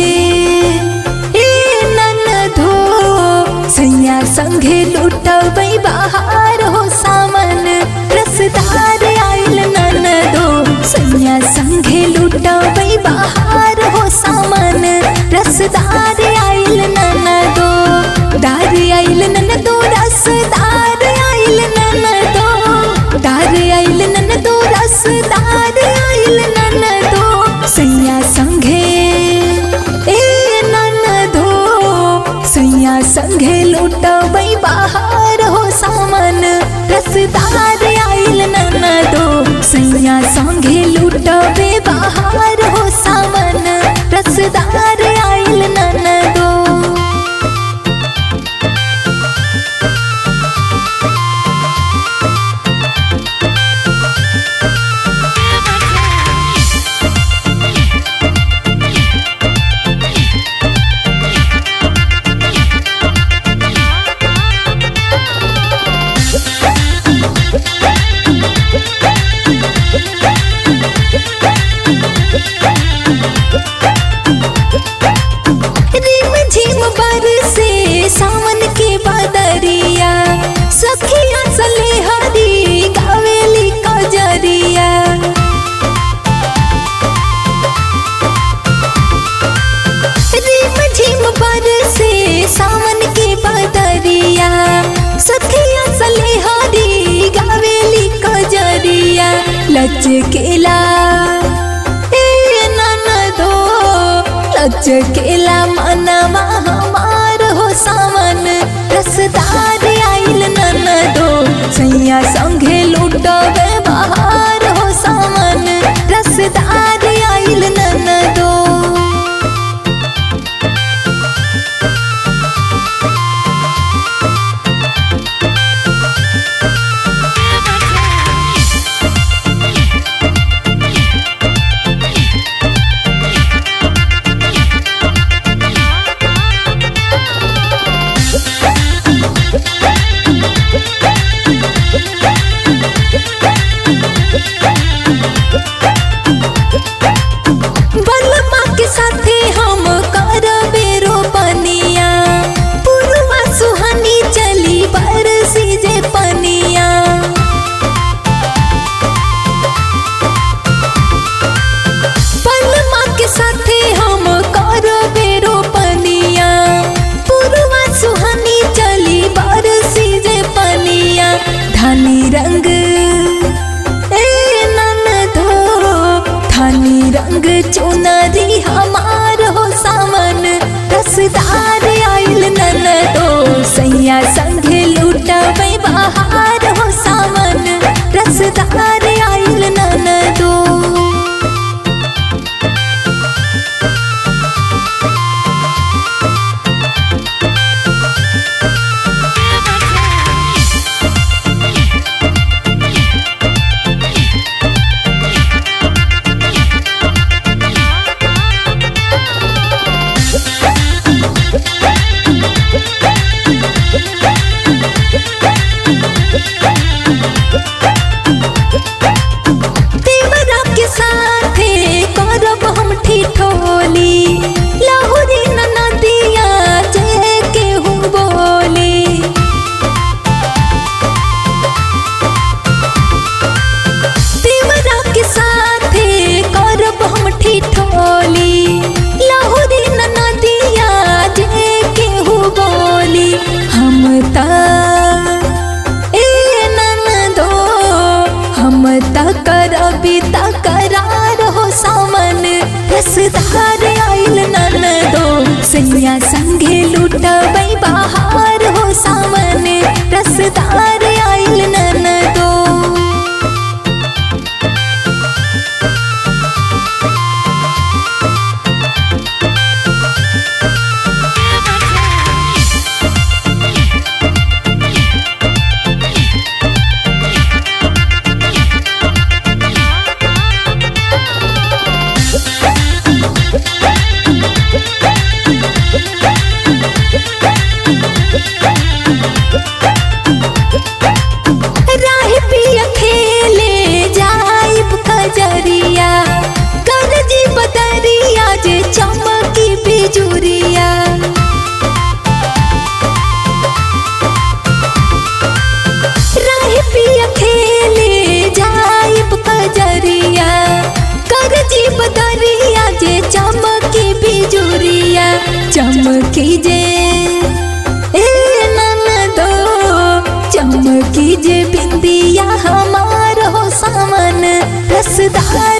ए ननदो सैया संगे लुटबै बाहर हो सामन रसदार आइल ननदो सैया संगे लुटबै बाहर हो सामन रसदार आइल ननदो दार आइल ननदो रसदार आइल ननदो दार आइल ननदो रसदार आइल ननदो सैया संगे ए ननदो सैया संगे लुटबै बाहर हो सामन रसदार आइल ननदो सैया संगे लुटबै बाहर हो सामन रसदार आइल ननदो रिम झिम बरसे सावन के बदरिया सखिया सले हरी गावेली कजरिया रिम झिम बरसे सावन के बदरिया सखिया सले हरी गावेली कजरिया लचकेला ए ननदो लचकेला मनवा हमार हो सावन रसदार आइल ननदो सैया संगे लुटबे बाहर हो सावन रसदार आइल ननदो बलमा के साथे हम करबे रोपनिया पुरवा सुहानी चली बरसी जे पनिया बलमा के साथे हम करबे रोपनिया पुरवा सुहानी चली बरसी जे पनिया धानी रंग ए ननदो धानी रंग चुनरी हमार हो सामन रसदार आइल ननदो सैया संगे लुटबै बाहर हो सामन रसदार आइल ननदो देवरा के साथे करब हम ठिठोली लाहुरी ननदिया जे केहू बोली देवरा के साथे करब हम ठिठोली लाहुरी ननदिया जे केहू बोली हम ता ए ननदो हम त करबी त करार हो सामन रसदार आइल ननदो सैया संगे लुटबै बाहर हो सामन रसदार आइल ननदो चमकी जे ए ननदो चमकी जे बिंदिया हमार हो सामन रसदार